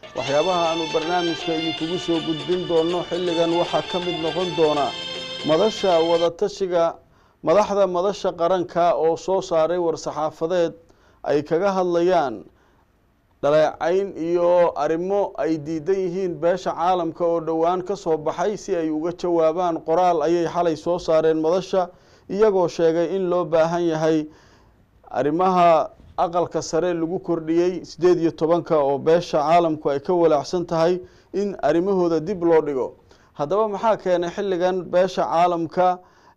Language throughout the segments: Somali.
waxyaabaha aanu barnaamijka idinkugu soo gudbin doono xilligan waxaa ka mid noqon doona madasha wadatashiga madaxda madasha qaranka oo soo saaray war-saxaafadeed ay kaga hadlayaan dhaleecayn iyo arrimo ay diidan yihiin beesha caalamka oo dhowaan ka soo baxay si ay uga jawaabaan qoraal ayay xalay soo saareen madasha iyagoo sheegay in loo baahan yahay arrimaha aqalka sare lagu kordhiyey siddeed iyo tobanka oo beesha caalamku ay ka walaacsan tahay in arrimahooda dib loo dhigo haddaba maxaa keenay xilligan beesha caalamka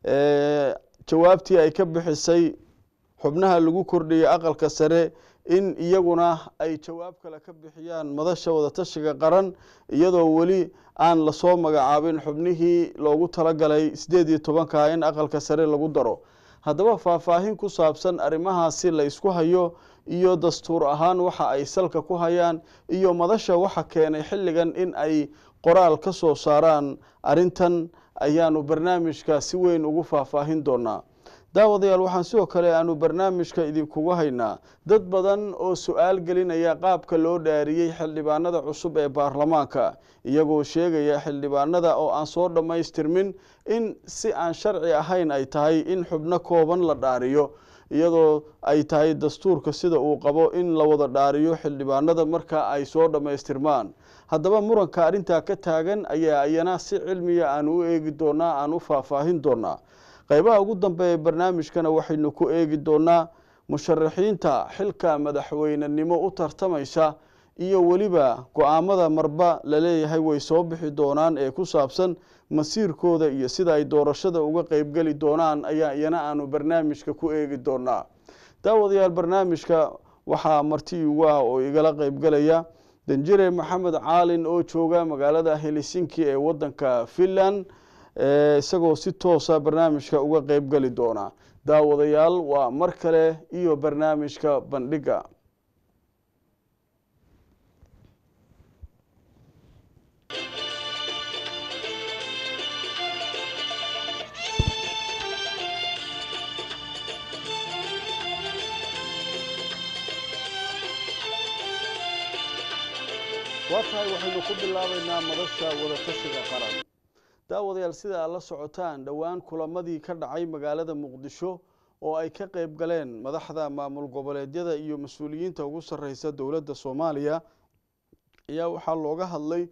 jawaabtii ay ka bixisay xubnaha lagu kordhiyey aqalka sare in iyaguna ay jawaab kale ka bixiyaan madasha wadatashiga qaran iyadoo weli aan lasoo magacaabin xubnihii loogu talagalay siddeed iyo tobanka in aqalka sare lagu daro haddaba faahfaahin ku saabsan arrimahaasi la isku hayo iyo dastuur ahaan waxa ay salka ku hayaan iyo madasha waxa keenay xilligan in ay qoraal ka soo saaraan arrintan ayaanu barnaamijka si weyn ugu faahfaahin doonaa daawadayaal waxaan sidoo kale aanu barnaamijka idinkugu haynaa dad badan oo su-aal gelinaya qaabka loo dhaariyey xildhibaanada cusub ee baarlamaanka iyagoo sheegaya xildhibaanada oo aan soo dhammaystirmin in si aan sharci ahayn ay tahay in xubno kooban la dhaariyo iyadoo ay tahay dastuurka sida uu qabo in la wada dhaariyo xildhibaanada marka ay soo dhammaystirmaan haddaba muranka arrintaa ka taagan ayaa iyana si cilmiya aanu u eegi doonaa aan u faahfaahin doonaa qaybaha ugu dambeeya barnaamijkana waxaynu ku eegi doonaa musharaxiinta xilka madaxweynenimo u tartamaysa iyo weliba go-aamada marba laleeyahay way soo bixi doonaan ee ku saabsan masiirkooda iyo sida ay doorashada uga qeybgeli doonaan ayaa iyana aanu barnaamijka ku eegi doonaa daawadayaal barnaamijka waxaa marti ugu ah oo igala qeybgelaya danjire maxamed caalin oo jooga magaalada helsinki ee wadanka finland isagoo si toosa barnaamijka uga qeyb geli doona daawadayaal waa mar kale iyo barnaamijka bandhiga waa tahay waxaynu ku bilaabeynaa madasha wadatashiga qaran daawadayaal sida aad la socotaan dhowaan kulamadii ka dhacay magaalada muqdisho oo ay ka qeyb galeen madaxda maamul goboleedyada iyo mas-uuliyiinta ugu sarreysa dowladda soomaaliya ayaa waxaa looga hadlay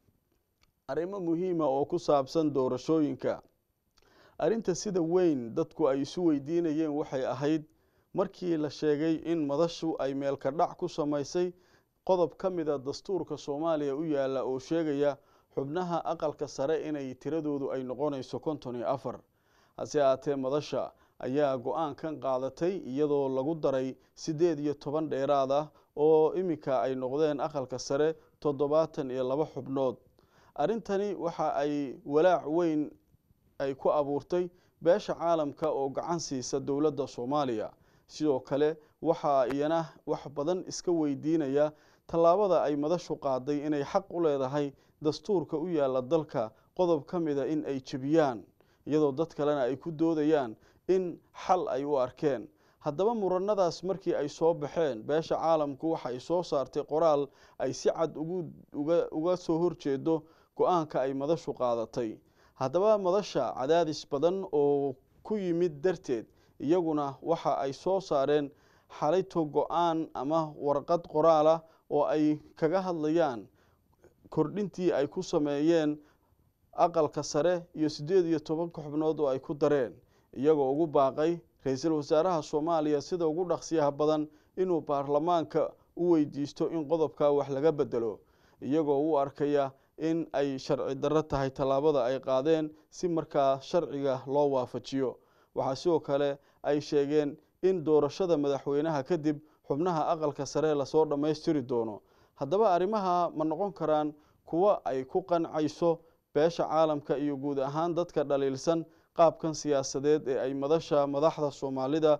arrimo muhiima oo ku saabsan doorashooyinka arrinta sida weyn dadku ay isu weydiinayeen waxay ahayd markii la sheegay in madashu ay meelka dhac ku samaysay qodob ka mida dastuurka soomaaliya u yaalla oo sheegaya xubnaha aqalka sare inay tiradoodu ay noqonayso konton iyo afar hase ahaatee madasha ayaa go-aankan qaadatay iyadoo lagu daray siddeed iyo toban dheeraad ah oo iminka ay noqdeen aqalka sare toddobaatan iyo laba xubnood arrintani waxa ay walaac weyn ay ku abuurtay beesha caalamka oo gacan siisa dowladda soomaaliya sidoo kale waxaa iyana wax badan iska weydiinaya tallaabada ay madashu qaaday inay xaq u leedahay dastuurka u yaalla dalka qodob ka mida in ay jebiyaan iyadoo dad kalena ay ku doodayaan in xal ay u arkeen haddaba muranadaas markii ay soo baxeen beesha caalamku waxa ay soo saartay qoraal ay si cad uga soo horjeedo go-aanka ay madashu qaadatay haddaba madasha cadaadis badan oo ku yimid darteed iyaguna waxa ay soo saareen xalayto go-aan ama warqad qoraal ah oo ay kaga hadlayaan kordhintii ay ku sameeyeen aqalka sare iyo siddeed iyo tobanka xubnood oo ay ku dareen iyagoo ugu baaqay ra-iisul wasaaraha soomaaliya sida ugu dhaqsiyaha badan inuu baarlamaanka u weydiisto in qodobkaa wax laga bedelo iyagoo u arkaya in ay sharci darro tahay tallaabada ay qaadeen si markaa sharciga loo waafajiyo waxaa sidoo kale ay sheegeen in doorashada madaxweynaha kadib xubnaha aqalka sare lasoo dhammaystiri doono haddaba arrimaha ma noqon karaan kuwo ay ku qancayso beesha caalamka iyo guud ahaan dadka dhaliilsan qaabkan siyaasadeed ee ay madasha madaxda soomaalida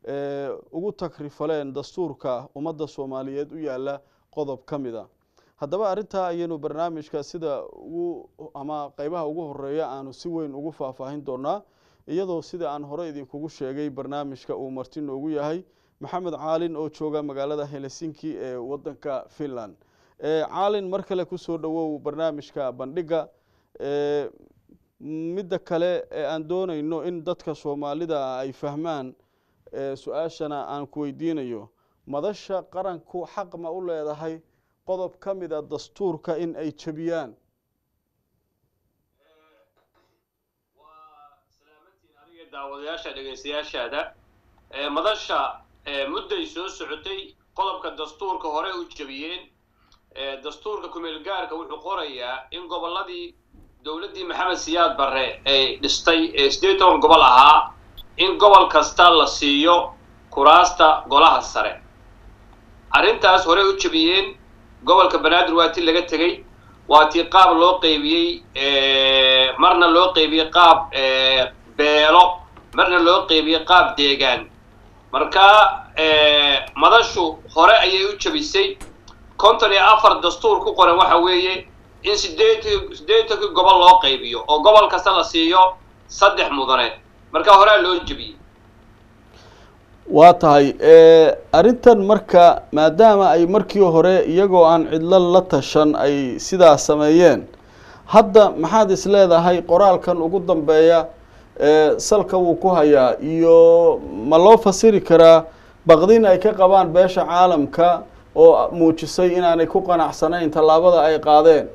ugu takrifaleen dastuurka ummadda soomaaliyeed u yaalla qodob ka mid a haddaba arrintaa ayaynu barnaamijka sida ugu ama qeybaha ugu horeeya aanu si weyn ugu faahfaahin doonaa iyadoo sida aan hore idinkugu sheegay barnaamijka uu marti noogu yahay maxamed caalin oo jooga magaalada helsinki ee wadanka finland caalin mar kale kusoo dhowow barnaamijka bandhiga midda kale ee aan doonayno in dadka soomaalida ay fahmaan su-aashana aan ku weydiinayo madasha qaranku xaq ma u leedahay qodob ka mida dastuurka in ay jebiyaan daawadayaasha dhegeystayaashaada madasha mudday soo socotay qodobka dastuurka hore u jebiyeen dastuurka kumeel gaarka wuxuu qorayaa in gobolladii dowladdii maxamed siyaad barre ay dhistay ee siddeed toban gobol ahaa in gobol kasta la siiyo kuraasta golaha sare arrintaas horey u jebiyeen gobolka banaadir waa ti laga tegey waa tii qaab loo qeybiyey marna loo qeybiyey qaab beelo marna loo qeybiyey qaab deegaan marka madashu hore ayay u jebisay konton iyo afar dastuur ku qoran waxa weeye in sideetii siddeetankii gobol loo qaybiyo oo gobol kasta la siiyo saddex mudane marka horea loo jebiyey waa tahay arrintan marka maadaama ay markii hore iyagoo aan cidlo la tashan ay sidaa sameeyeen hadda maxaad is leedahay qoraalkan ugu dambeeya salka wuu ku hayaa iyo ma loo fasiri karaa baqdin ay ka qabaan beesha caalamka oo muujisay inaanay ku qanacsanayn tallaabada ay qaadeen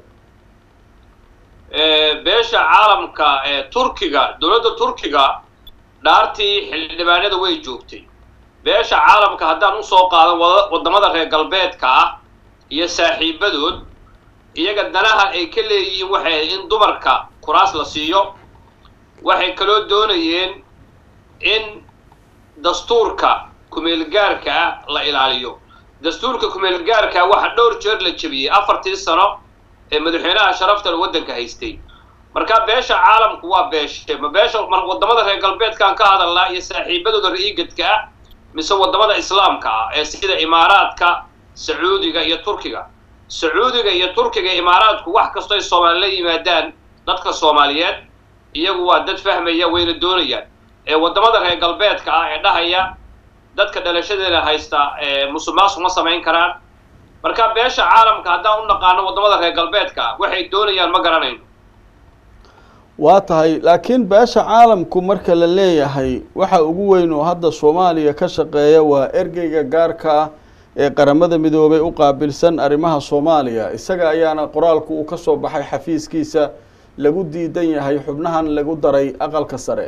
beesha caalamka ee turkiga dowladda turkiga dhaartii xildhibaanada way joogtay beesha caalamka haddaan usoo qaadan waddamada reer galbeedka ah iyo saaxiibadood iyaga danaha ay ka leeyihiin waxay in dumarka kuraas la siiyo waxay kaloo doonayeen in dastuurka kumeelgaarka ah la ilaaliyo dastuurka kumeelgaarka waxa dhowr jeer la jebiyey afartii sano ee madaxweynaha sharaftan waddanka haystay marka beesha caalamku waa beeshe ma beesha waddamada reer galbeedkaan ka hadalnaa iyo saaxiibadooda ra-iigadka ah mise waddamada islaamka ah ee sida imaaraadka sacuudiga iyo turkiga sacuudiga iyo turkiga imaaraadku wax kastoo ay soomaali la yimaadaan dadka soomaaliyeed iyagu waa dad fahmaya wayna doonayaan ee waddamada reer galbeedka ah ee dhahaya dadka dhalashadeena haysta musuqmaasuq ma samayn karaan marka beesha caalamka haddaan u naqaano waddamada reer galbeedka ah waxay doonayaan ma garanayno waa tahay laakiin beesha caalamku marka la leeyahay waxa ugu weyn oo hadda soomaaliya ka shaqeeya waa ergeyga gaarka ah ee qaramada midoobay u qaabilsan arrimaha soomaaliya isaga ayaana qoraalku uu ka soo baxay xafiiskiisa lagu diidan yahay xubnahan lagu daray aqalka sare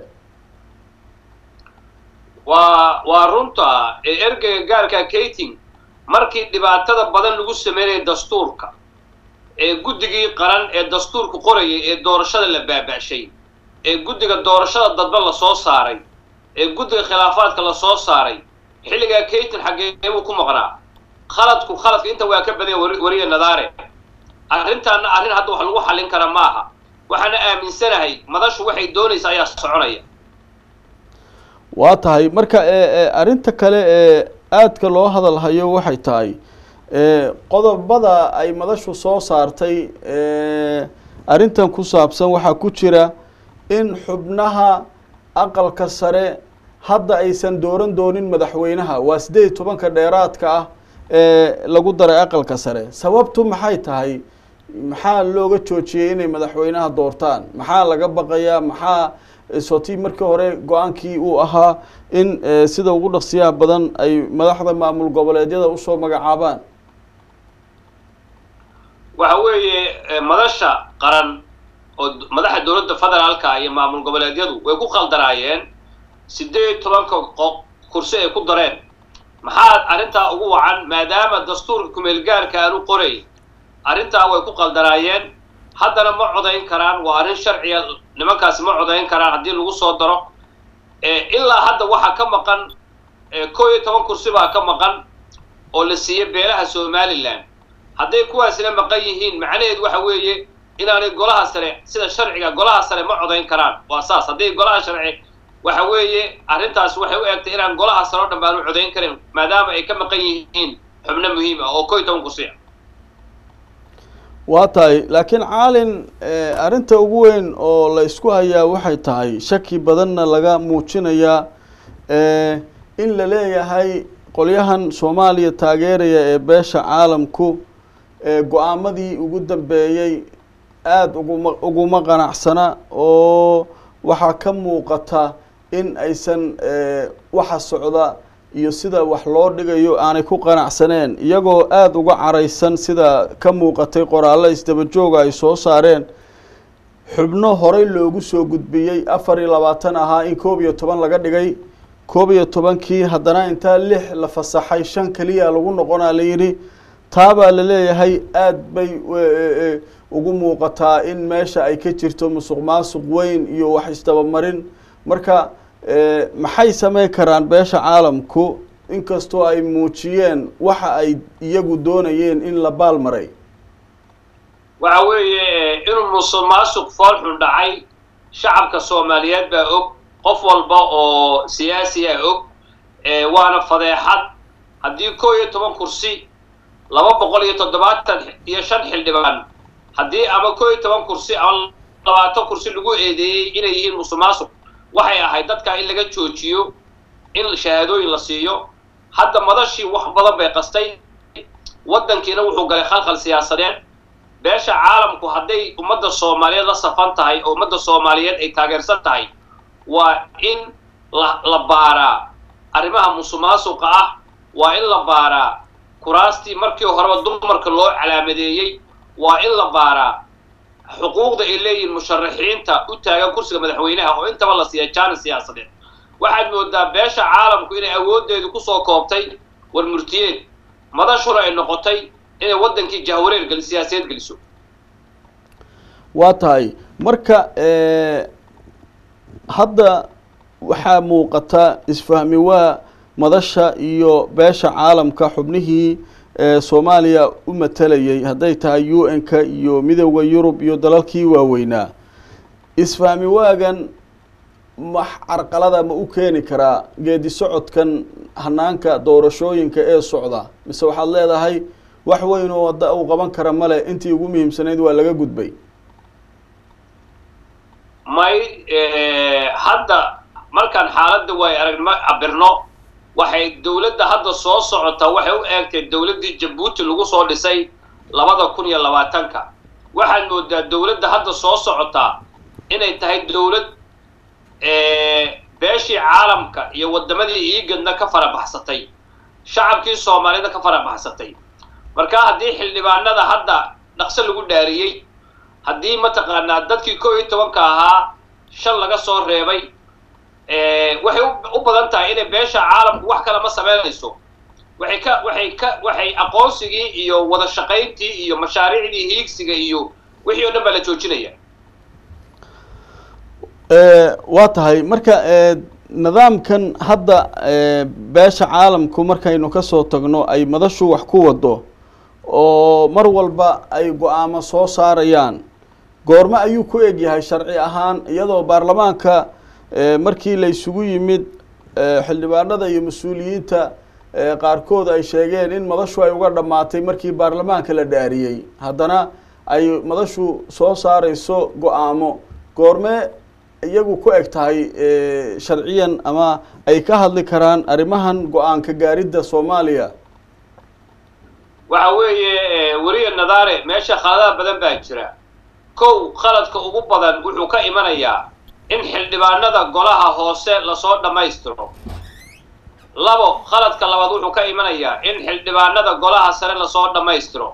waa waa runta ee ergeyga gaarka kating markii dhibaatada badan lagu sameynaya dastuurka ee guddigii qaran ee dastuurka qorayay ee doorashada la baaba'shay ee guddiga doorashada dadba la soo saaray ee guddiga khilaafaadka la soo saaray xilligaa kaytin xaggeebuu ku maqnaa khaladku khaladka inta waa ka badanya wariya nadaare arrintaana arrin hadda wax lagu xallin kara ma aha waxaana aaminsanahay madashu waxay doonaysa ayaa soconaya waa tahay marka arrinta kale ee aadka loo hadalhayo waxay tahay qodobada ay madashu soo saartay arrintan ku saabsan waxaa ku jira in xubnaha aqalka sare hadda aysan dooran doonin madaxweynaha waa siddeed iyo tobanka dheeraadka ah ee lagu daray aqalka sare sababtu maxay tahay maxaa looga joojiyey inay madaxweynaha doortaan maxaa laga baqayaa maxaa sotii markii hore go-aankii uu ahaa in sida ugu dhaqsiyaha badan ay madaxda maamul goboleedyada usoo magacaabaan waxa weeye madasha qaran oo madaxa dowladda federaalka iyo maamul goboleedyadu way ku khaldanaayeen siddeed iyo tobanka kursi ay ku dareen maxaa arrintaa ugu wacan maadaama dastuurka kumeelgaarka aanu qoray arrintaa way ku qaldanaayeen haddana ma codayn karaan waa arrin sharciga nimankaasi ma codayn karaan haddii lagu soo daro ilaa hadda waxaa ka maqan koo iyo toban kursi baa ka maqan oo la siiyey beelaha somalilan hadday kuwaasina maqan yihiin macnaheed waxa weeye inaanay golaha sare sida sharciga golaha sare ma codayn karaan waa saas hadday golaha sharci waxa weeye arrintaas waxay u egtay inaan golaha sare o dhan baan u codayn karin maadaama ay ka maqan yihiin xubno muhiim ah oo koo iyo toban kursi ah waa tahay laakiin caalin arrinta ugu weyn oo la isku hayaa waxay tahay shaki badanna laga muujinayaa in la leeyahay qolyahan soomaaliya taageeraya ee beesha caalamku go-aamadii ugu dambeeyey aada uguma uguma qanacsana oo waxaa ka muuqata in aysan waxa socda iyo sida wax loo dhigayo aanay ku qanacsaneen iyagoo aada uga caraysan sida ka muuqatay qoraallo isdabajooga ay soo saareen xubno horey loogu soo gudbiyey afar iyo labaatan ahaa in koob iyo toban laga dhigay koob iyo tobankii haddana intaa lix la fasaxay shan keliya lagu noqonaa la yidhi taabaa la leeyahay aada bay ugu muuqataa in meesha ay ka jirto musuq maasuq weyn iyo wax isdabamarin marka maxay sameyn karaan beesha caalamku inkastoo ay muujiyeen waxa ay iyagu doonayeen in la baal maray waxa weeye inuu musuq maasuq foolxun dhacay shacabka soomaaliyeed baa og qof walba oo siyaasi ah og waana fadeexad haddii koo iyo toban kursi laba boqol iyo toddobaatan iyo shan xildhibaan haddii ama koo iyo toban kursi ama labaatan kursi lagu eedeeyey inay yihiin musuq maasuq waxay ahayd dadkaa in laga joojiyo in shahaadooyin la siiyo hadda madashii wax badan bay qastay waddankiina wuxuu galay khalkhal siyaasadeed beesha caalamku hadday ummadda soomaaliyeed la safan tahay oo ummadda soomaaliyeed ay taageersan tahay waa in la la baaraa arrimaha musuq maasuqa ah waa in la baaraa kuraastii markii horeba dumarka loo calaamadeeyey waa in la baaraa xuquuqda ay leeyihiin musharaxiinta u taagan kursiga madaxweynaha oo intaba la siiya jaanis siyaasadeed waxaad moodaa beesha caalamku inay awooddeedu kusoo koobtay war murtiyeed madashuna ay noqotay inay waddankii jahwareer geli siyaasadeed geliso waa tahay marka hadda waxaa muuqata isfahmi waa madasha iyo beesha caalamka xubnihii soomaaliya u matalayay hadday tahay u n-ka iyo midooda yurub iyo dalalkii waaweynaa isfahmi waagan max carqalada ma u keeni karaa geedi socodkan hanaanka doorashooyinka ee socda mise waxaad leedahay wax weyn oo wadda uu qaban kara male intii ugu muhiimsanayd waa laga gudbay may hadda markaan xaaladda waay aragnimo cabirno waxay dowladda hadda soo socotaa waxay u eegtay dowladdii jabuuti lagu soo dhisay labada kun iyo labaatanka waxaad moodaa dowladda hadda soo socotaa inay tahay dowlad beeshii caalamka iyo waddamadii iigadna ka farabaxsatay shacabkii soomaalida ka farabaxsatay marka haddii xildhibaanada hadda dhaqso lagu dhaariyey haddii mataqaanaa dadkii koo iyo tobanka ahaa shan laga soo reebay waxay u badan tahay inay beesha caalamku wax kale ma samaynayso waxay ka waxay ka waxay aqoonsigii iyo wada shaqayntii iyo mashaariicdii hiigsiga iyo wixii oo dhan baa la joojinaya waa tahay marka nidaamkan hadda beesha caalamku markaynu kasoo tagno ay madashu wax ku wado oo mar walba ay go-aamo soo saarayaan goormo ayuu ku egyahay sharci ahaan iyadoo baarlamaanka markii la isugu yimid xildhibaanada iyo mas-uuliyiinta qaarkood ay sheegeen in madashu ay uga dhammaatay markii baarlamaanka la dhaariyey haddana ay madashu soo saareyso go-aamo goormee iyagu ku eg tahay sharciyan ama ay ka hadli karaan arrimahan go-aanka gaaridda soomaaliya waxa weeye weriya nadaare meesha khaladaha badan baa jira kow khaladka ugu badan wuxuu ka imanayaa in xildhibaanada golaha hoose lasoo dhammaystiro labo khaladka labaad wuxuu ka imanayaa in xildhibaanada golaha sare lasoo dhammaystiro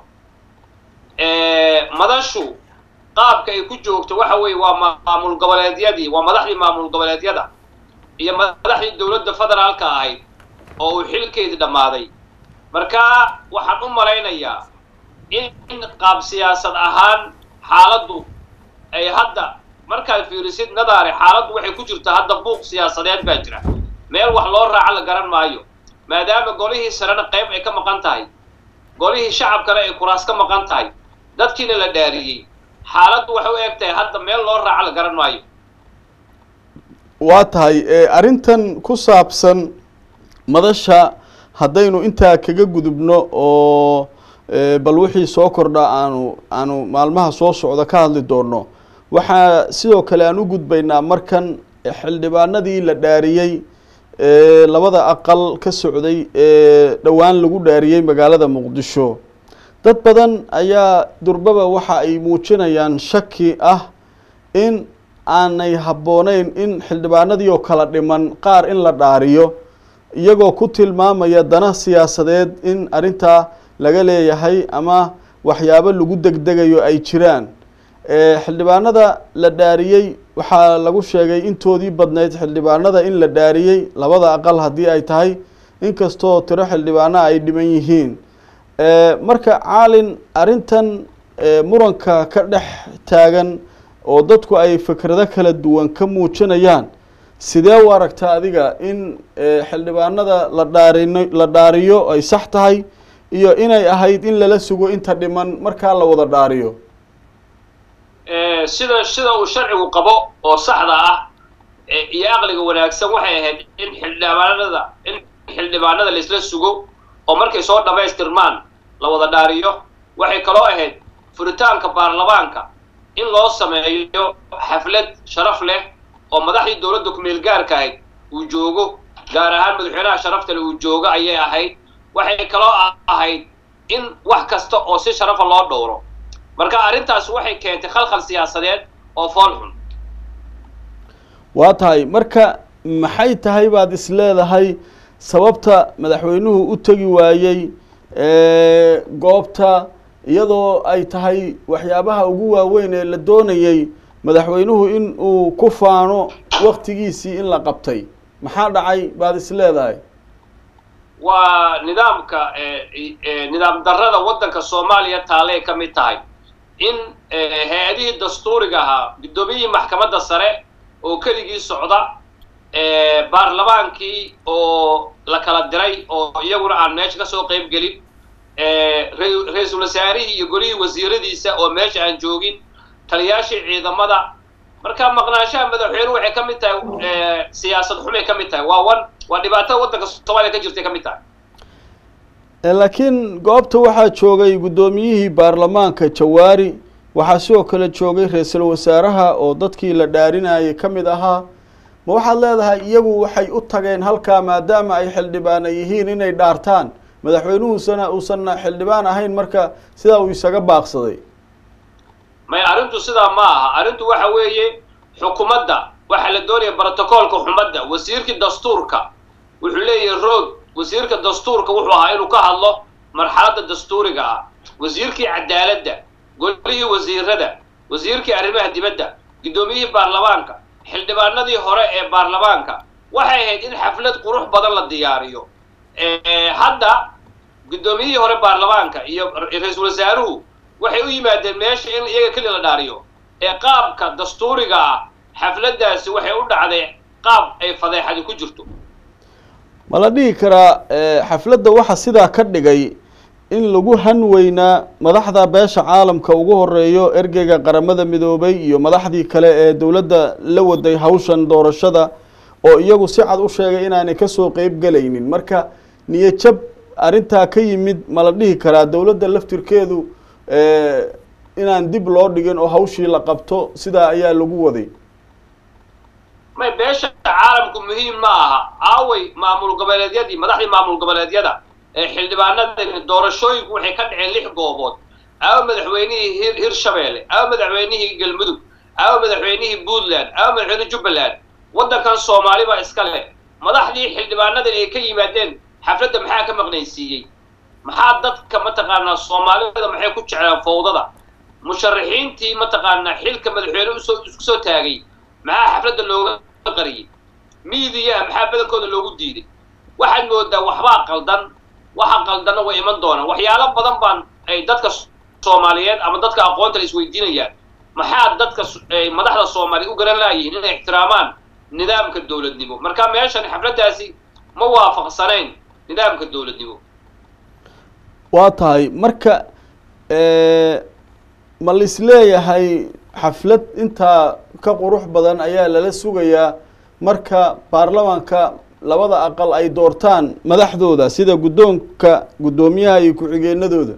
madashu qaabka ay ku joogto waxa weeye waa maamul goboleedyadii waa madaxdii maamul goboleedyada iyo madaxdii dowladda federaalka ahayd oo uu xilkeedii dhammaaday marka waxaan u malaynayaa in qaab siyaasad ahaan xaaladdu ay hadda markaad fiirisid nadaare xaaladdu waxay ku jirtaa hadda buuq siyaasadeed baa jira meel wax loo raaco la garan maayo maadaama golihii sarena qayb ay ka maqan tahay golihii shacabkana ay kuraas ka maqan tahay dadkiina la dhaariyey xaaladdu waxay u eg tahay hadda meel loo raaco la garan maayo waa tahay arrintan ku saabsan madasha haddaynu intaa kaga gudubno oo bal wixii soo kordha aanu aanu maalmaha soo socda ka hadli doonno waxaa sidoo kale aan u gudbaynaa markan xildhibaanadii la dhaariyey labada aqal ka socday ee dhowaan lagu dhaariyey magaalada muqdisho dad badan ayaa durbaba waxa ay muujinayaan shaki ah in aanay habbooneyn in xildhibaanadii oo kala dhiman qaar in la dhaariyo iyagoo ku tilmaamaya dana siyaasadeed in arrintaa laga leeyahay ama waxyaabo lagu degdegayo ay jiraan xildhibaanada la dhaariyey waxaa lagu sheegay intoodii badnayd xildhibaanada in la dhaariyey labada aqal haddii ay tahay inkastoo tiro xildhibaano ay dhiman yihiin marka caalin arrintan muranka ka dhex taagan oo dadku ay fikrado kala duwan ka muujinayaan sidee u aragtaa adiga in xildhibaanada la dhaarino la dhaariyo ay sax tahay iyo inay ahayd in lala sugo inta dhiman markaa la wada dhaariyo sida sida uu sharcigu qabo oo saxda ah iyo aqliga wanaagsan waxay ahayd in xildhibaanada in xildhibaanada laisla sugo oo markay soo dhammaystirmaan la wada dhaariyo waxay kaloo ahayd furitaanka baarlamaanka in loo sameeyo xaflad sharaf leh oo madaxdii dowladda ku-meel gaarka ahayd uu joogo gaar ahaan madaxweynaha sharaftale uu joogo ayay ahayd waxay kaloo ahayd in wax kasta oo si sharafa loo dhowro marka arrintaas waxay keentay khalkhal siyaasadeed oo fool xun waa tahay marka maxay tahay baad is leedahay sababta madaxweynuhu u tegi waayey goobta iyadoo ay tahay waxyaabaha ugu waaweyn ee la doonayey madaxweynuhu in uu ku faano waktigiisii in la qabtay maxaa dhacay baad is leedahay waa nidaamka nidaam darrada waddanka soomaaliya taaley ka mid tahay in hay-adihii dastuuriga ahaa guddoomiyihii maxkamadda sare oo keligii socda baarlamaankii oo la kala diray oo iyaguna aan meesha ka soo qayb gelin ra-iisul wasaarihii iyo golihii wasiiradiisa oo meesha aan joogin taliyaashii ciidamada marka maqnaanshaha madaxweynuhu waxay ka mid tahay siyaasad xumay ka mid tahay waa wan waa dhibaatada waddanka soomaaliya ka jirtay ka mid tahay laakiin goobta waxaa joogay guddoomiyihii baarlamaanka jawaari waxaa sidoo kale joogay ra-iisul wasaaraha oo dadkii la dhaarinayay ka mid ahaa ma waxaad leedahay iyagu waxay u tageen halkaa maadaama ay xildhibaana yihiin inay dhaartaan madaxweynuhusana uusanna xildhibaan ahayn marka sidaa uu isaga baaqsaday may arrintu sidaa ma aha arrintu waxa weeye xukuumadda waxaa la doonaya brotocoolka xumadda wasiirkii dastuurka wuxuu leeyahay roog wasiirka dastuurka wuxuu ahaa inuu ka hadlo marxaladda dastuuriga ah wasiirkii cadaaladda golihii wasiirada wasiirkii arrimaha dibadda guddoomiyihii baarlamaanka xildhibaanadii hore ee baarlamaanka waxay ahayd in xaflad qurux badan la diyaariyo hadda guddoomiyihii hore baarlamaanka iyo ra-iisul wasaaruhu waxay u yimaadeen meesha in iyaga keli la dhaariyo ee qaabka dastuuriga ah xafladdaasi waxay u dhacday qaab ay fadeexadi ku jirto ma la dhihi karaa xafladda waxa sidaa ka dhigay in lagu han weynaa madaxda beesha caalamka ugu horeeyo ergeyga qaramada midoobay iyo madaxdii kale ee dowladda la waday hawshan doorashada oo iyagu si cad u sheegay inaanay kasoo qeyb gelaynin marka niyajab arrintaa ka yimid ma la dhihi karaa dowladda laftirkeedu inaan dib loo dhigin oo hawshii la qabto sidaa ayaa lagu waday may beesha caalamku muhiim ma aha aaway maamul goboleedyadii madaxdii maamul goboleedyada ee xildhibaanadani doorashooyinku waxay ka dhaceen lix goobood aawa madaxweynihii hir hirshabeelle aawa madaxweynihii galmudug aawa madaxweynihii puntland aawa madaxweynihii jubbaland waddankan soomaali baa iska leh madaxdii xildhibaanadan ay ka yimaadeen xafladda maxaa ka maqnaysiiyey maxaa dadka mataqaanaa soomaalida maxay ku jeclaan fawdada musharaxiintii mataqaanaa xilka madaxweyne usoo isku soo taagay maxaa xafladda looga qariyey miidiyaha maxaa badankooda loogu diiday waxaad moodaa waxbaa qaldan waxa qaldanna way iman doonaan waxyaalo badan baan ay dadka soomaaliyeed ama dadka aqoonta la isweydiinayaan maxaa dadka madaxda soomaaliya u garan laayihiin inay ixtiraamaan nidaamka dowladnimo marka meeshan xafladdaasi ma waafaqsanayn nidaamka dowladnimo waa tahay marka ma lis leeyahay xaflad intaa ka qurux badan ayaa lala sugayaa marka baarlamaanka labada aqal ay doortaan madaxdooda sida guddoonka guddoomiyaha iyo ku-xigeenadooda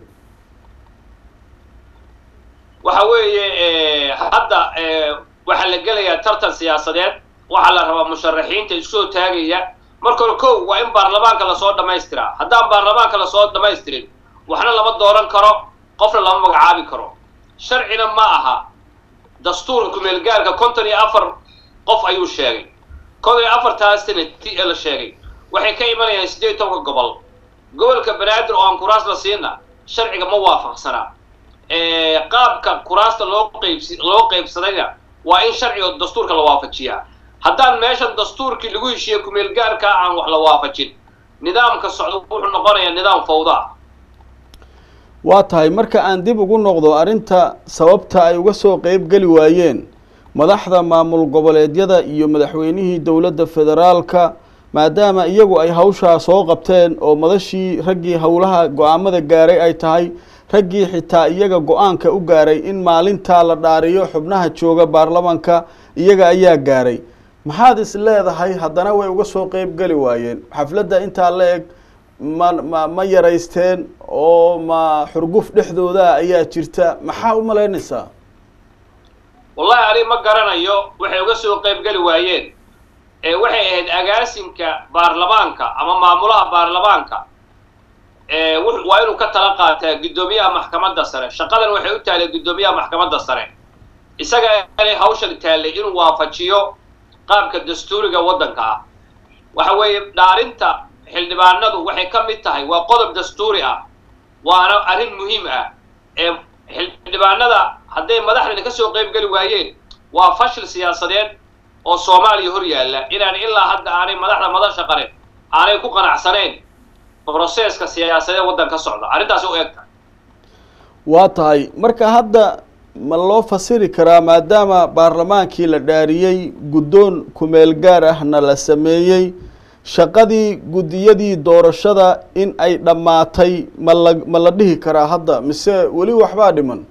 waxa weeye hadda waxaa la gelayaa tartan siyaasadeed waxaa la rabaa musharaxiinta isku soo taagaya markore kow waa in baarlamaanka lasoo dhamaystiraa haddaan baarlamaanka lasoo dhamaystirin waxna lama dooran karo qofna lama magacaabi karo sharcina ma aha dastuurka kumeelgaarka konton iyo afar qof ayuu sheegay konton iyo afartaas sanati ee la sheegay waxay ka imanayaan siddeed tobanka gobol gobolka banaadir oo aan kuraas la siina sharciga ma waafaqsanaa qaabka kuraasta loo qaybsi loo qaybsadayna waa in sharciga dastuurka la waafajiyaa haddaan meeshan dastuurkii lagu heshiiye kumeelgaarka aan wax la waafajin nidaamka socdo wuxuu noqonayaa nidaam fawda ah waa tahay marka aan dib ugu noqdo arrinta sababta ay uga soo qeyb geli waayeen madaxda maamul goboleedyada iyo madaxweynihii dowladda federaalka maadaama iyagu ay hawshaa soo qabteen oo madashii raggii howlaha go-aamada gaaray ay tahay raggii xitaa iyaga go-aanka u gaaray in maalintaa la dhaariyo xubnaha jooga baarlamanka iyaga ayaa gaaray maxaad is leedahay haddana way uga soo qeyb geli waayeen xafladda intaa la eg ma ma ma yaraysteen oo ma xurguf dhexdooda ayaa jirta maxaa u malaynaysaa wallahi ani ma garanayo waxay uga soo qeyb geli waayeen ee waxay ahayd agaasinka baarlamaanka ama maamulaha baarlamaanka ee waa inuu ka tala qaataa guddoomiyaha maxkamadda sare shaqadan waxay u taallay guddoomiyaha maxkamadda sare isaga inay hawshan taallay inuu waafajiyo qaabka dastuuriga waddanka ah waxa weeye dhaarinta xildhibaanadu waxay ka mid tahay waa qodob dastuuri ah waana arrin muhiim ah ee xildhibaanada hadday madaxdani ka soo qeyb geli waayeen waa fashil siyaasadeed oo soomaaliya hor yaalla inaan ilaa hadda aanay madaxda madasha qarin aanay ku qanacsanayn broseska siyaasadeed waddan ka socda arrintaasi u eg tahay waa tahay marka hadda ma loo fasiri karaa maadaama baarlamaankii la dhaariyey guddoon kumeel gaar ahna la sameeyey shaqadii guddiyadii doorashada in ay dhammaatay ma la ma la dhihi karaa hadda mise weli waxbaa dhiman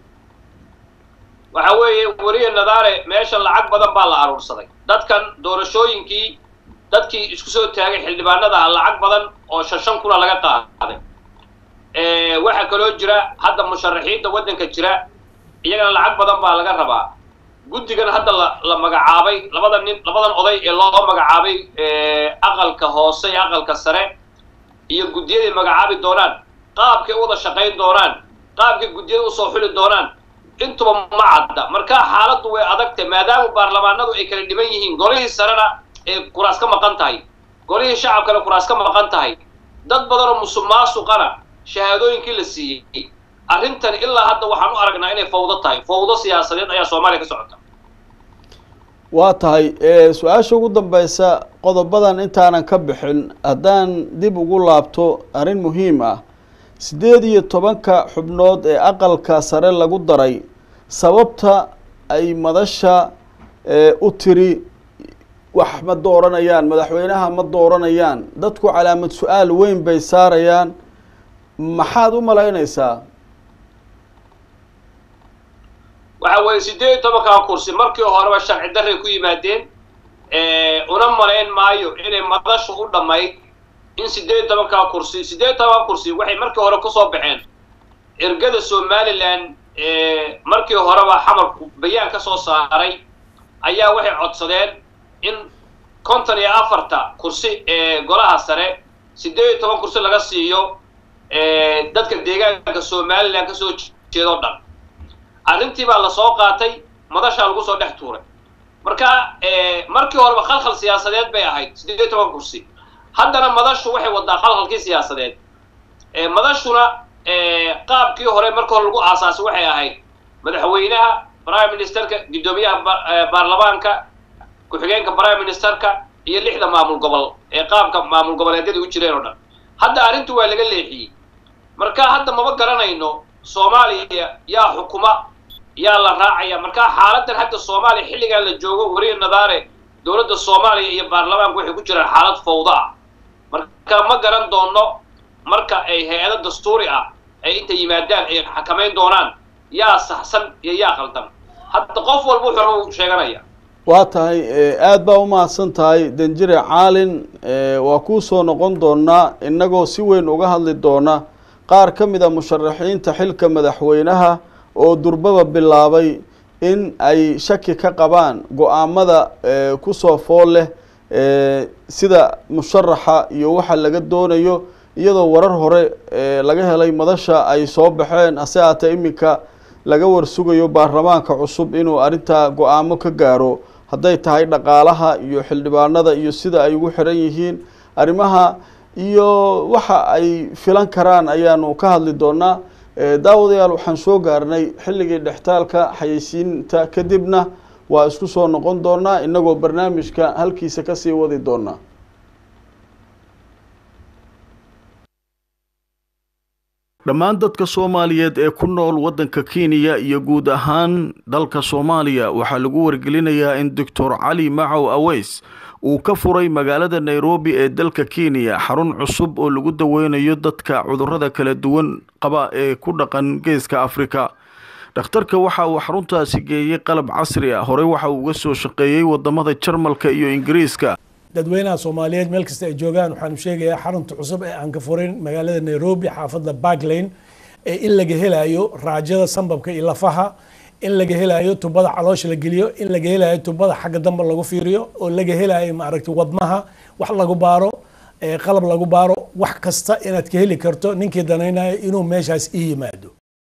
waxa weeye weliya nadaare meesha lacag badan baa la aruursaday dadkan doorashooyinkii dadkii isku soo taagay xildhibaanada ah lacag badan oo shan shan kuna laga qaaday waxaa kaloo jira hadda musharaxiinta waddanka jira iyagana lacag badan baa laga rabaa guddigan hadda la la magacaabay labada nin labadan oday ee loo magacaabay aqalka hoose iyo aqalka sare iyo guddiyaday magacaabi doonaan qaabkay u wada shaqayn doonaan qaabkay guddiyada usoo xuli doonaan intuba ma cadda marka xaaladdu way adagtay maadaama baarlamaanadu ay kala dhiban yihiin golihii sarena ee kuraas ka maqan tahay golihii shacabkana kuraas ka maqan tahay dad badanoo musuq maasuqana shahaadooyinkii la siiyey arrintan ilaa hadda waxaan u aragnaa inay fawdo tahay fawdo siyaasadeed ayaa soomaaliya ka socota waa tahay su-aasha ugu dambeysa qodobadan intaanan ka bixin haddaan dib ugu laabto arrin muhiim ah siddeed iyo tobanka xubnood ee aqalka sare lagu daray sababta ay madasha u tiri wax ma dooranayaan madaxweynaha ma dooranayaan dadku calaamad su-aal weyn bay saarayaan maxaad u malaynaysaa waxa weeye siddeed iyo tobankaa kursi markii horeba sharci darray ku yimaadeen una malayn maayo inay madashu u dhammayd in siddeed iyo tobankaa kursi siddeed iyo tobankaa kursi waxay markii hore kusoo baxeen ergada somalilan markii horeba xamarku bayaan ka soo saaray ayaa waxay codsadeen in konton iyo afarta kursi ee golaha sare siddeed iyo toban kursi laga siiyo dadka deegaanka somalilan ka soo jeeda o dhan arrintii baa la soo qaatay madashaa lagu soo dhex tuuray marka markii horeba khalkhal siyaasadeed bay ahayd siddeed iyo toban kursi haddana madashu waxay wadaa khalkhalkii siyaasadeed madashuna qaabkii hore marka hore lagu aasaasay waxay ahayd madaxweynaha prime ministerka guddoomiyaha baarlamaanka ku-xigeenka prime ministerka iyo lixda maamul gobol ee qaabka maamul goboleedyada u jireen oo dhan hadda arrintu waa laga leexiyey marka hadda maba garanayno soomaaliya yaa xukuma yaa la raacaya marka xaaladan hadda soomaaliya xilligan la joogo weriya nadaare dowladda soomaaliya iyo baarlamaanku waxay ku jiraan xaalad fawda ah marka ma garan doono marka ay hay-ado dastuuri ah ay inta yimaadaan ay xakamayn doonaan yaa saxsan iyo yaa qaldan hadda qof walba wuxuu sheeganaya waa tahay aada baa umahadsan tahay danjire caalin waa kuu soo noqon doonaa innagoo si weyn uga hadli doona qaar ka mid a musharaxiinta xilka madaxweynaha oo durbaba bilaabay in ay shaki ka qabaan go-aamada kusoo fool leh sida musharaxa iyo waxa laga doonayo iyadoo warar hore laga helay madasha ay soo baxeen hase haatee iminka laga warsugayo baarlamaanka cusub inuu arrintaa go-aamo ka gaaro hadday tahay dhaqaalaha iyo xildhibaanada iyo sida ay ugu xiran yihiin arrimaha iyo waxa ay filan karaan ayaanu ka hadli doonaa daawadayaal waxaan soo gaarnay xilligii dhextaalka xayeysiinta kadibna waa isku soo noqon doonaa inagoo barnaamijka halkiisa kasii wadi doonaa dhammaan dadka soomaaliyeed ee ku nool waddanka kenya iyo guud ahaan dalka soomaaliya waxaa lagu wargelinayaa in doctor cali macow aweys uu ka furay magaalada nairobi ee dalka kenya xarun cusub oo lagu daweynayo dadka cudurrada kala duwan qaba ee ku dhaqan geeska afrika dhakhtarka waxa uu xaruntaasi geeyey qalab casri ah horey waxa uu uga soo shaqeeyey wadamada jarmalka iyo ingiriiska dadweynaha soomaaliyeed meel kasta ay joogaan waxaanu sheegayaa xarunta cusub ee aan ka furin magaalada nairobi xaafadda barklane ee in laga helayo raajada sambabka iyo lafaha in laga helayo tubada caloosha la geliyo in laga helayo tubada xagga dambe lagu fiiriyo oo laga helayo maaragtay wadnaha wax lagu baaro qalab lagu baaro wax kasta inaad ka heli karto ninkii danaynayo inuu meeshaas ii yimaado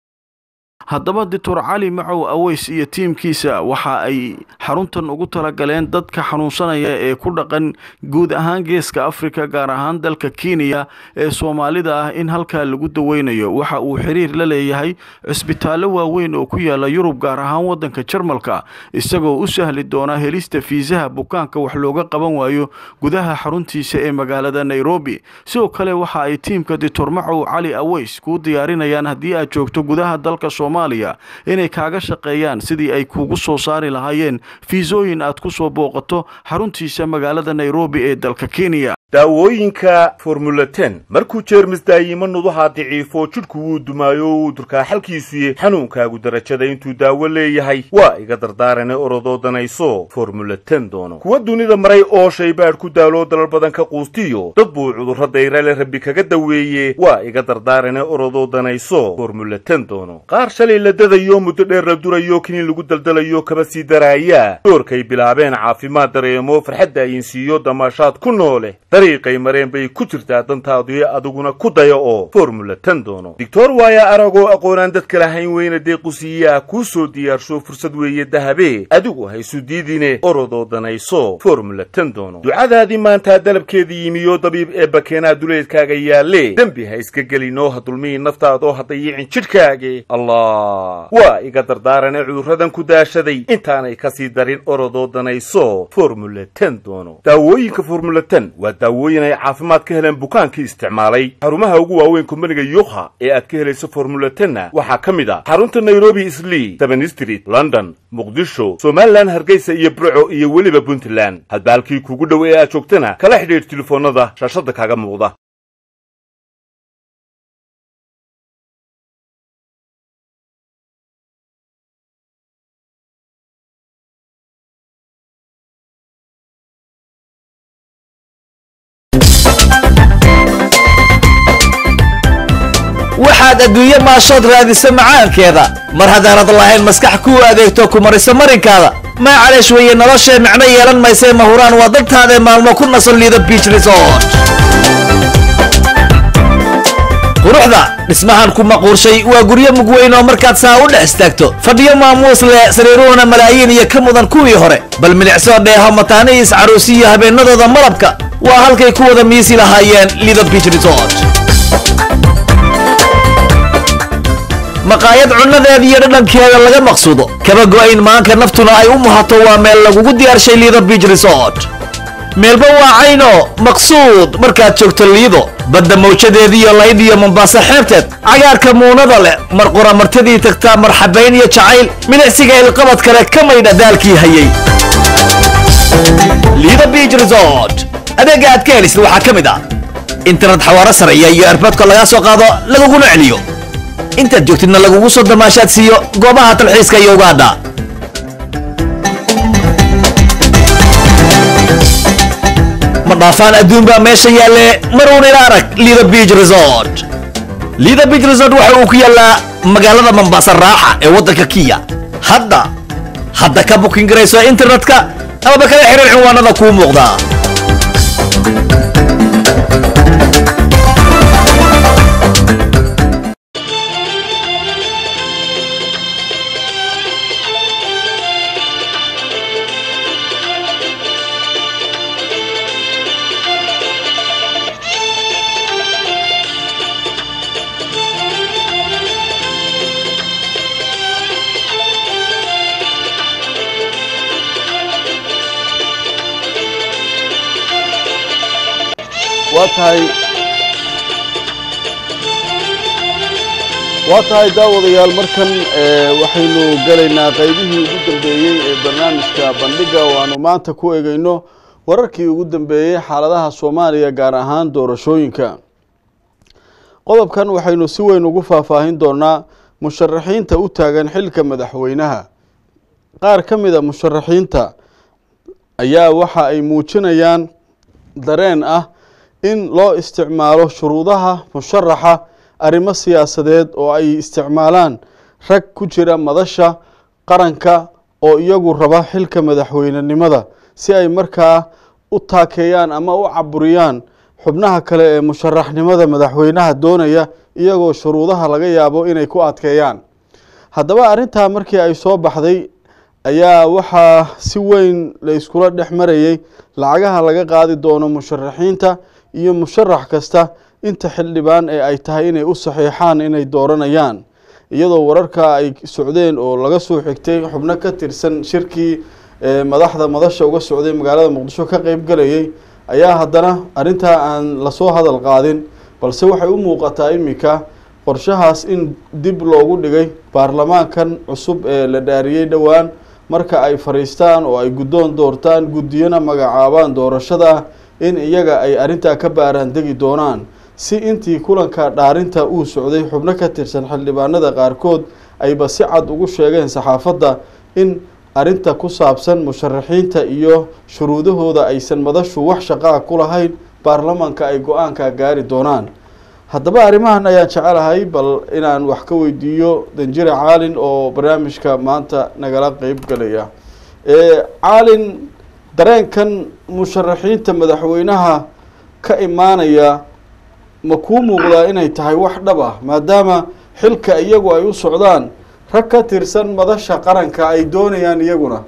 haddaba doctor cali macow aweys iyo tiimkiisa waxa ay xaruntan ugu talagaleen dadka xanuunsanaya ee ku dhaqan guud ahaan geeska afrika gaar ahaan dalka kenya ee soomaalida ah in halkaa lagu daweynayo waxa uu xiriir la leeyahay cisbitaallo waaweyn oo ku yaala yurub gaar ahaan waddanka jarmalka isagoo u sahli doona helista fiisaha bukaanka wax looga qaban waayo gudaha xaruntiisa ee magaalada nairobi sidoo kale waxa ay tiimka doctor macow cali aweys kuu diyaarinayaan haddii aad joogto gudaha dalka soomaaliya inay kaaga shaqeeyaan sidii ay kuugu soo saari lahaayeen fiisooyin aad ku soo booqato xaruntiisa magaalada nairobi ee dalka kenya daawooyinka formula ten markuu jeermis daayimo nuduhaa daciifo jidhku wuu dumaayo wuu durkaa xalkiisuye xanuunkaagu darajada intuu daawo leeyahay waa iga dardaarane orodoo danayso formula ten doono kuwa dunida maray oo shaybaadh ku daaloo dalal badan ka quustiyo dad buu cudurro dayrale rabbi kaga daweeye waa iga dardaarane orodoo danayso formula ten doono qaar shalay la dadayo muddo dheer la durayo kiniin lagu daldalayo kaba sii daraaya doorkay bilaabeen caafimaad dareemo farxadda ayinsiiyo damaashaad ku noole dariiqay mareen bay ku jirtaa dantaadii adiguna ku daya oo formula ten doono doctor waaya aragoo aqoonaan dadka lahayn weyna deequsiiyaa kuu soo diyaarsho fursad weeye dahabe adigu haysu diidine orodoo danayso formula ten doono ducadaadii maantaa dalabkeedii yimiyo dabiib ee bakeenaa duleedkaaga yaalle dembi ha iska gelinoo ha dulmihi naftaadoo ha dayicin jidhkaage allah waa iga dardaarane cudurradan ku daashaday intaanay kasii darin orodoo danayso formula ten doono daawooyinka formula ten waa daawooyin ay caafimaad ka heleen bukaankii isticmaalay xarumaha ugu waaweyn kumbaniga yukha ee aad ka helayso formula tenna waxaa ka mid ah xarunta nairobi islii seven street london muqdisho somalilan hargeysa iyo burco iyo weliba puntland hadba halkii kuugu dhow ee aad joogtana kala xidhiidh telefoonnada shaashadda kaaga muuqda waxaad adduunye maashood raadisa macaankeeda mar haddaanad lahayn maskax kuu adeegto ku mariso marinkaada maa caleesh weeye noloshee micno yeelan maysee mahuraan waa dantaadae maalmo ku nasan liido biich resort quruxda dhismahan ku maquurshay waa guryo mug weyn oo markaad saa u dhex istaagto fadhiyo maamuus leh sariiruhuna malaayiin iyo ka mudan kuwii hore bal milicsoo dheeho mataanihiis caruusi iyo habeennadooda malabka waa halkay ku wada miisi lahaayeen lido biich resort maqaayad cunnadeeda iyo dhadhankeeda laga maqsuudo kaba go'ayn maanka naftuna ay u muhato waa meel lagugu diyaarshay liido biich resort meelba waa cayno maqsuud markaad joogto liido badda mawjadeediiyo laydh iyo mombaaso xeebteed cagaarka muunada leh mar qoramartadii tagtaa marxabayn iyo jacayl milicsiga ilqabad kale ka maydha daalkii hayay liido biich resort adeegga aad ka helisid waxaa ka mid ah internet xawaaro sareeya iyo erboodka lagaa soo qaado laguguna celiyo intaad joogtidna lagugu soo damaashaad siiyo goobaha talxiiska iyo ugaadha ma dhaafaan adduun baa meesha yaalle maruun ila arag lido biich resort lido biich resort waxa uu ku yaallaa magaalada mombasa raaxa ee waddanka kiya hadda hadda ka bukin garayso internetka amaba kala xiriir cinwaanada kuu muuqda waa tahay waa tahay daawadayaal markan waxaynu gelaynaa qaybihii ugu dambeeyey ee barnaamijka bandhiga oo aanu maanta ku egeyno wararkii ugu dambeeyey xaaladaha soomaaliya gaar ahaan doorashooyinka qodobkan waxaynu si weyn ugu faahfaahin doonaa musharaxiinta u taagan xilka madaxweynaha qaar ka mid a musharaxiinta ayaa waxa ay muujinayaan dareen ah in loo isticmaalo shuruudaha musharaxa arrimo siyaasadeed oo ay isticmaalaan rag ku jira madasha qaranka oo iyagu raba xilka madaxweynenimada si ay markaa u taakeeyaan ama u caburiyaan xubnaha kale ee musharaxnimada madaxweynaha doonaya iyagoo shuruudaha laga yaabo inay ku adkeeyaan haddaba arrintaa markii ay soo baxday ayaa waxaa si weyn la iskula dhex marayey lacagaha laga qaadi doono musharaxiinta iyo musharax kasta inta xildhibaan ee ay tahay inay u saxiixaan inay dooranayaan iyadoo wararka ay socdeen oo laga soo xigtay xubno ka tirsan shirkii madaxda madasha uga socday magaalada muqdisho ka qeyb galayay ayaa haddana arrintaa aan lasoo hadal qaadin balse waxay u muuqataa iminka qorshahaas in dib loogu dhigay baarlamaankan cusub ee la dhaariyey dhowaan marka ay fadhiistaan oo ay guddoon doortaan guddiyana magacaabaan doorashada in iyaga ay arrintaa ka baaraan degi doonaan si intii kulanka dhaarinta uu socday xubno ka tirsan xildhibaanada qaarkood ayba si cad ugu sheegeen saxaafadda in arrinta ku saabsan musharaxiinta iyo shuruudahooda aysan madashu wax shaqaa ku lahayn baarlamaanka ay go-aanka gaari doonaan haddaba arrimahan ayaan jecelahay bal inaan wax ka weydiiyo danjire caalin oo barnaamijka maanta nagala qeyb galaya caalin dareenkan musharaxiinta madaxweynaha ka imaanaya ma kuu muuqdaa inay tahay wax dhab ah maadaama xilka iyagu ay u socdaan rag ka tirsan madasha qaranka ay doonayaan iyaguna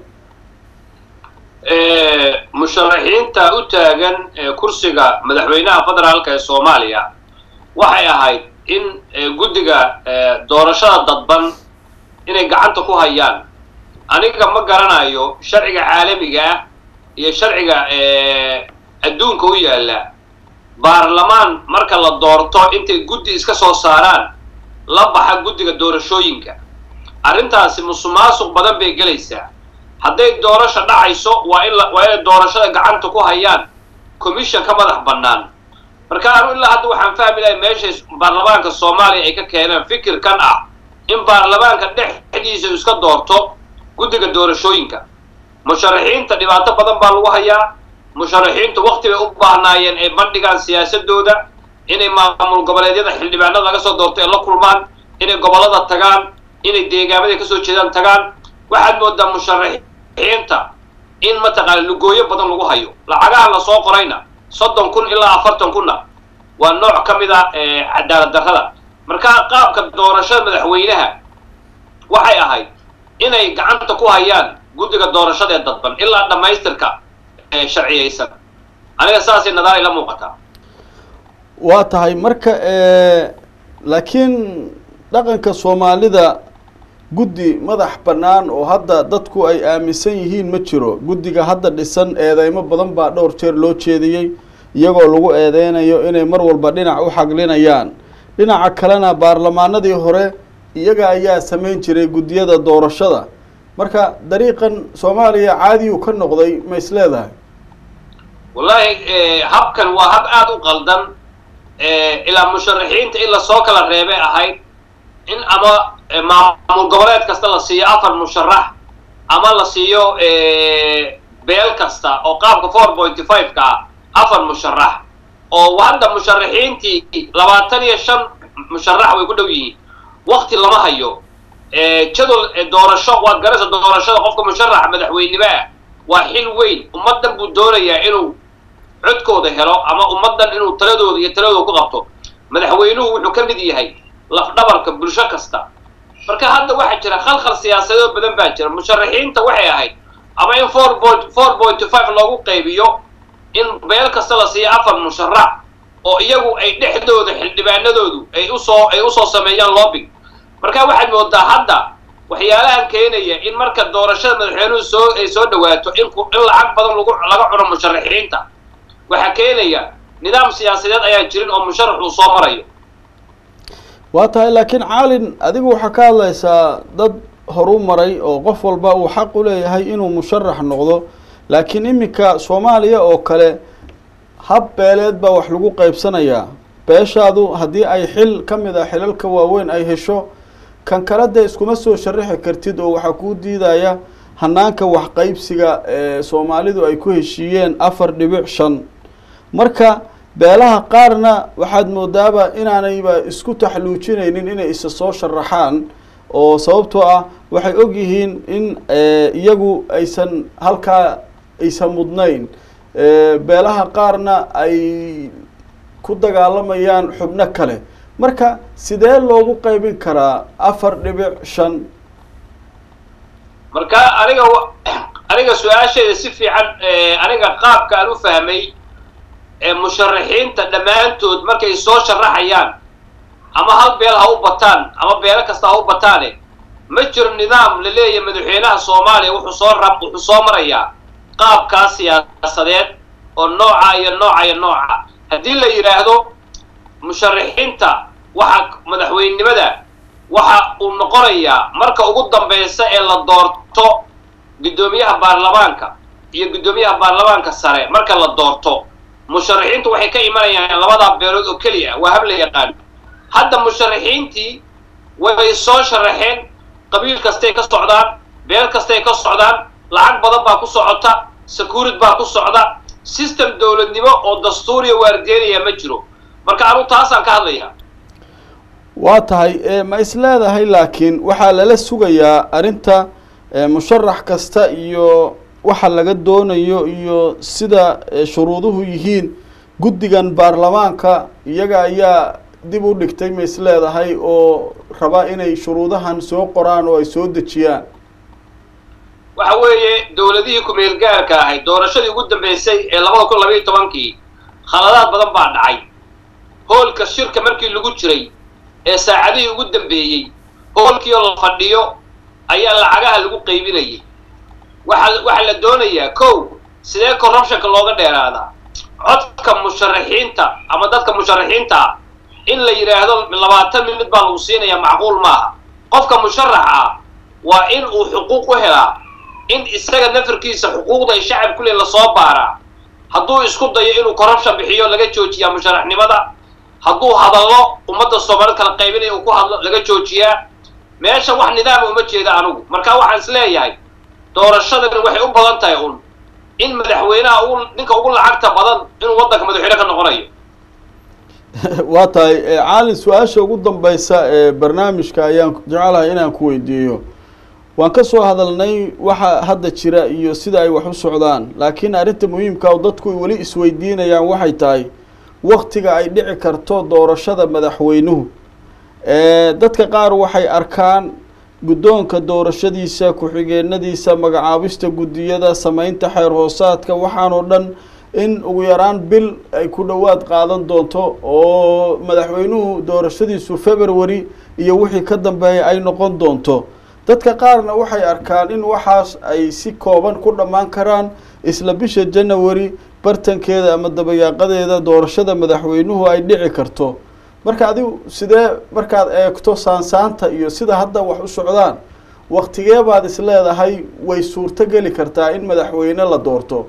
musharaxiinta u taagan kursiga madaxweynaha federaalka ee soomaaliya waxay ahayd in guddiga doorashada dadban inay gacanta ku hayaan aniga ma garanayo sharciga caalamiga ah iyo sharciga adduunka u yaalla baarlamaan marka la doorto intay guddi iska soo saaraan la baxa guddiga doorashooyinka arrintaasi musuqmaasuq badan bay gelaysaa hadday doorasho dhacayso waa in waa inay doorashada gacanta ku hayaan commission ka madax bannaan marka anu ilaa hadda waxaan fahmi lahay meeshay baarlamaanka soomaaliya ay ka keeneen fikirkan ah in baarlamaanka dhexdiisa iska doorto guddiga doorashooyinka musharaxiinta dhibaato badan baa lagu hayaa musharaxiintu wakti bay u baahnaayeen ay bandhigaan siyaasadooda inay maamul goboleedyada xildhibaanada laga soo doorto ay la kulmaan inay gobollada tagaan inay deegaamada kasoo jeedaan tagaan waxaad moodaa musharaxiinta in mataqaana lugooyo badan lagu hayo lacagaha lasoo qorayna soddon kun ilaa afartan kunna waa nooc ka mid a cadaalad darrada marka qaabka doorashada madaxweynaha waxay ahayd inay gacanta ku hayaan guddiga doorashada ee dadban ilaa dhammaystirka sharciyaysan aniga saasay nadaar ila muuqataa waa tahay marka laakiin dhaqanka soomaalida guddi madax bannaan oo hadda dadku ay aaminsan yihiin ma jiro guddiga hadda dhisan eedeymo badan baa dhowr jeer loo jeediyey iyagoo lagu eedeynayo inay mar walba dhinac u xaglinayaan dhinaca kalena baarlamaanadii hore iyaga ayaa samayn jiray guddiyada doorashada marka dariiqan soomaaliya caadiyuu ka noqday ma is leedahay wallaahi habkan waa hab aada u qaldan ilaa musharaxiinta in lasoo kala reebay ahayd in ama maamul goboleed kasta la siiyo afar musharax ama la siiyo beel kasta oo qaabka four pointy five ka ah afar musharax oo hadda musharaxiintii labaatan iyo shan musharax way ku dhow yihiin wakti lama hayo jadol doorasho waad garanaysa doorashada qofka musharaxa madaxweynimo ah waa xil weyn ummaddan buu doonayaa inuu codkooda helo ama ummaddan inuu taladooda iyo taladooda ku qabto madaxweynuhu wuxuu ka mid yahay lafdhabarka bulsho kasta marka hadda waxaa jira khalkhal siyaasadoo badan baa jira musharaxiinta waxay ahayd ama in four point four pointy five loogu qaybiyo in beel kasta la siiyo afar musharax oo iyagu ay dhexdooda xildhibaanadoodu ay usoo ay usoo sameeyaan lobbing marka waxaad moodaa hadda waxyaalahan keenaya in marka doorashada madaxweynuhu soo ay soo dhawaato in in lacag badan lagu laga cuno musharaxiinta waxaa keenaya nidaam siyaasadeed ayaan jirin oo musharax uu soo marayo waa tahay laakiin caalin adigu waxaa ka hadlaysaa dad horu maray oo qof walba uu xaq u leeyahay inuu musharax noqdo laakiin iminka soomaaliya oo kale hab beeleed baa wax lagu qaybsanayaa beeshaadu haddii ay xil ka mid ah xilalka waaweyn ay hesho kan kale dee iskuma soo sharaxi kartid oo waxaa kuu diidaya hanaanka waxqaybsiga ee soomaalidu ay ku heshiiyeen afar dhibic shan marka beelaha qaarna waxaad moodaaba inaanayba isku taxluujinaynin inay isa soo sharaxaan oo sababtoo ah waxay og yihiin in iyagu aysan halkaa aysan mudnayn beelaha qaarna ay ku dagaalamayaan xubno kale marka sidee loogu qaybin karaa afar dhibic shan marka aniga aniga su-aasheeda si fiican aniga qaabka aan u fahmay musharaxiinta dhammaantood markay soo sharaxayaan ama hal beel ha u bataan ama beelo kasta ha u bataane ma jiro nidaam la leeyahay madaxweynaha soomaaliya wuxuu soo rab wuxuu soo marayaa qaabkaas siyaasadeed oo nooca iyo nooca iyo nooca haddii la yidhaahdo musharaxiinta waxa madaxweynenimada waxa uu noqonayaa marka ugu dambaysa ee la doorto guddoomiyaha baarlamaanka iyo guddoomiyaha baarlamaanka sare marka la doorto musharaxiintu waxay ka imanayaan labadaa beelood oo keliya waa hab la yaqaan hadda musharaxiintii way soo sharaxeen qabiil kastay ka socdaan beel kastay ka socdaan lacag badan baa ku socota securid baa ku socda system dowladnimo oo dastuuriya waardeynaya ma jiro marka anu taasaan ka hadlayaa waa tahay ma is leedahay laakiin waxaa lala sugayaa arrinta musharax kasta iyo waxa laga doonayo iyo sida shuruuduhu yihiin guddigan baarlamaanka iyaga ayaa dib u dhigtay ma is leedahay oo rabaa inay shuruudahan soo qoraan oo ay soo dejiyaan waxa weeye dowladihii ku-meel gaarka ahayd doorashadii ugu dambeysay ee labada kun labaiyo tobankii khaladaad badan baa dhacay hoolka shirka markii lagu jiray ee saacadihii ugu dambeeyey hoolkii oo la fadhiyo ayaa lacagaha lagu qaybinayay waxa waxaa la doonayaa kow sidee corruptionka looga dheeraadaa codka musharaxiinta ama dadka musharaxiinta ah in la yidhaahdo labaatan minid baa lagu siinayaa macquul maaha qofka musharaxa ah waa in uu xuquuq u helaa in isaga nafarkiisa xuquuqda ay shacab ku leeyiin lasoo baaraa hadduu isku dayo inuu corruption bixiyo laga joojiyaa musharaxnimada hadduu hadallo ummadda soomaalid kala qaybinaya uu ku hadlo laga joojiyaa meesha wax nidaama uma jeeda anigu marka waxaan is leeyahay doorashadani waxay u badan tahay un in madaxweynaha ugu ninka ugu lacagta badan inuu waddanka madaxweyne ka noqonayo waa tahay caalin su-aasha ugu dambeysa ee barnaamijka ayaan jecelahay inaan ku weydiiyo waan ka soo hadalnay waxa hadda jira iyo sida ay wax u socdaan laakiin arrinta muhiimka oo dadku weli isweydiinayaan waxay tahay waktiga ay dhici karto doorashada madaxweynuhu dadka qaar waxay arkaan guddoonka doorashadiisa ku-xigeenadiisa magacaabista guddiyada sameynta xeer hoosaadka waxaanoo dhan in ugu yaraan bil ay ku dhowaad qaadan doonto oo madaxweynuhu doorashadiisu february iyo wixii ka dambeeya ay noqon doonto dadka qaarna waxay arkaan in waxaas ay si kooban ku dhammaan karaan isla bisha january bartankeeda ama dabayaaqadeeda doorashada madaxweynuhu ay dhici karto marka adigu sidee markaad eegto saansaanta iyo sida hadda wax u socdaan waktigee baad is leedahay way suurto geli kartaa in madaxweyne la doorto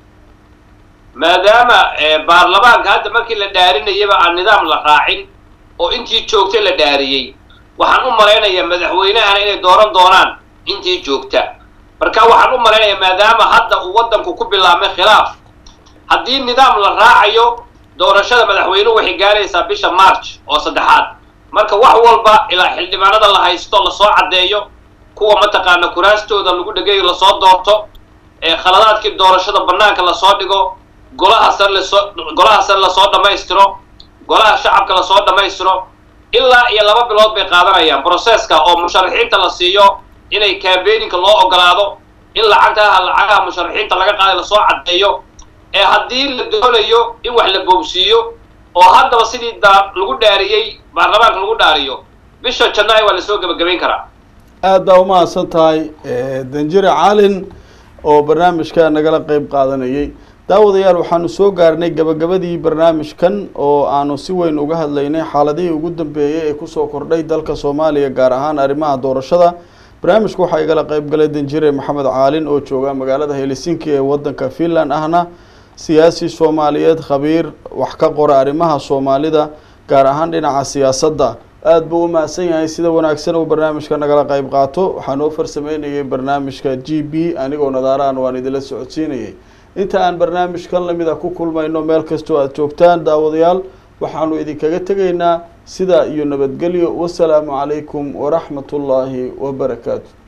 maadaama baarlamaanka hadda markii la dhaarinayaba aan nidaam la raacin oo intii joogtay la dhaariyey waxaan u malaynayaa madaxweynahana inay dooran doonaan intii joogta marka waxaan u malaynayaa maadaama hadda uu waddanku ku bilaabmay khilaaf haddii nidaam la raacayo doorashada madaxweynuhu waxay gaaraysaa bisha march oo saddexaad marka wax walba ilaa xildhibaanada la haysto lasoo caddeeyo kuwa mataqaana kuraastooda lagu dhegayo lasoo doorto ee khaladaadkii doorashada bannaanka lasoo dhigo golaha sare lasoo golaha sare lasoo dhammaystiro golaha shacabka lasoo dhammaystiro ilaa iyo laba bilood bay qaadanayaan broseska oo musharaxiinta la siiyo inay campaininka loo ogolaado in lacagtaha lacagaha musharaxiinta laga qaaday lasoo caddeeyo ee haddii la doonayo in wax la boobsiiyo oo haddaba sidii daa lagu dhaariyey baarlamaanka lagu dhaariyo bisha janaayo waa lasoo gebagabayn karaa aad baa umahadsan tahay danjire caalin oo barnaamijka nagala qeyb qaadanayay daawadayaal waxaanu soo gaarnay gabagabadii barnaamijkan oo aanu si weyn uga hadlaynay xaaladihii ugu dambeeyey ee kusoo kordhay dalka soomaaliya gaar ahaan arrimaha doorashada barnaamijka waxaa igala qeyb galay danjire maxamed caalin oo jooga magaalada helsinki ee wadanka finland ahna siyaasi soomaaliyeed khabiir wax ka qora arrimaha soomaalida gaar ahaan dhinaca siyaasadda aada buu u mahadsan yahay sida wanaagsan uu barnaamijka nagala qeyb qaato waxaa noo farsameynayay barnaamijka g b anigoo nadaarahan waan idinla socodsiinayay inta aan barnaamijkan lamida ku kulmayno meel kastoo aada joogtaan daawadayaal waxaanu idinkaga tegaynaa sidaa iyo nabadgelyo wasalaamu calaykum waraxmat ullaahi wabarakaatu